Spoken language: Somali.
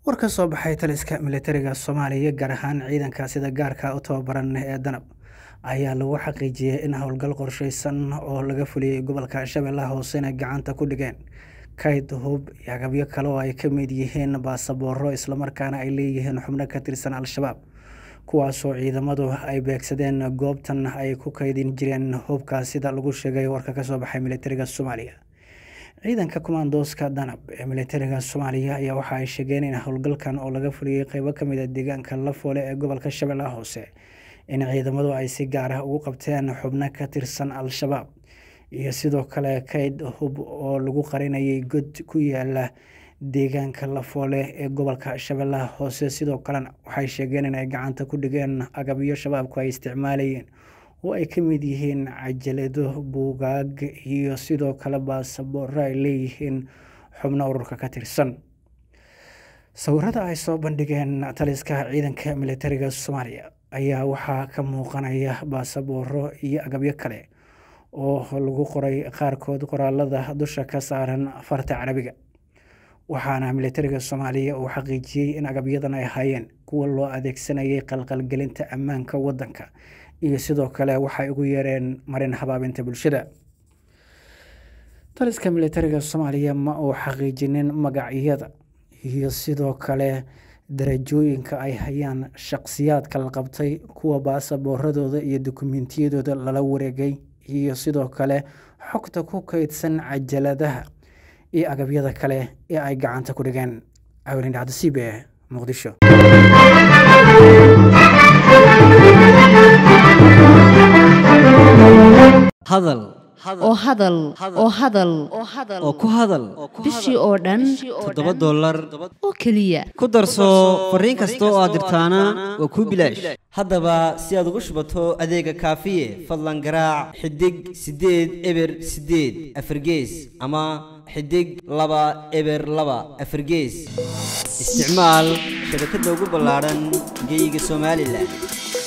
war ka soo baxay taliska militariga soomaaliya gaar ahaan ciidanka sida gaarka u tababaran ee danab ayaa lagu xaqiijiyey in howlgal qorsheysan oo laga fuliyey gobolka shabeellaha hoosena gacanta ku dhigeen kayd hub iyo agabyo kale oo ay ka mid yihiin baasabooro islamarkaana ay leeyihiin xubno ka tirsan al-shabaab kuwaasoo ciidamadu ay beegsadeen goobtan ay ku kaydin jireen hubka sida lagu sheegay warka kasoo baxay militariga soomaaliya ciidanka kumaandooska danab ee militariga soomaaliya ayaa waxa ay sheegeen in howlgalkan oo laga fuliyey qeybo kamid a deegaanka lafoole ee gobolka shabeellaha hoose in ciidamadu ay si gaar ah ugu qabteen xubno ka tirsan al-shabaab iyo sidoo kale kayd hub oo lagu qarinayay god ku yaala deegaanka lafoole ee gobolka shabeellaha hoose sidoo kalena waxay sheegeen inay gacanta ku dhigeen agabyo shabaabku ay isticmaalayeen oo ay ka mid yihiin cajalado buugaag iyo sidoo kale baasabooro ay leeyihiin xubno ururka ka tirsan sawirada ay soo bandhigeen taliska ciidanka militariga soomaaliya ayaa waxaa ka muuqanaya baasabooro iyo agabyo kale oo lagu qoray qaarkood qoraalada dusha ka saaran farta carabiga waxaana militariga soomaaliya uu xaqiijiyey in agabyadan ay ahaayeen kuwa loo adeegsanayay qalqalgelinta ammaanka waddanka iyo sidoo kale waxay ugu yeereen marin habaabinta bulshada taliska militariga soomaaliya ma uu xaqiijinin magacyada iyo sidoo kale darajooyinka ay hayaan shaqsiyaadka la qabtay kuwa baasabooradooda iyo dukumentiyadooda lala wareegay iyo sidoo kale xogta ku kaydsan cajaladaha iyo agabyada kale ee ay gacanta ku dhigeen awlin dhacdasiib ee muqdisho hadal oo hadal oo hadal oo ku hadal bishii oo dhan toddoba dollar oo keliya ku darso fariin kasta oo aad dirtaana waa kuu bilaash haddaba si aad ugu shubato adeega kaafiye fadlan garaac xidig siddeed eber siddeed afargees ama xidig laba eber laba afargees isticmaal shabakadda ugu ballaadhan geeyiga somalilan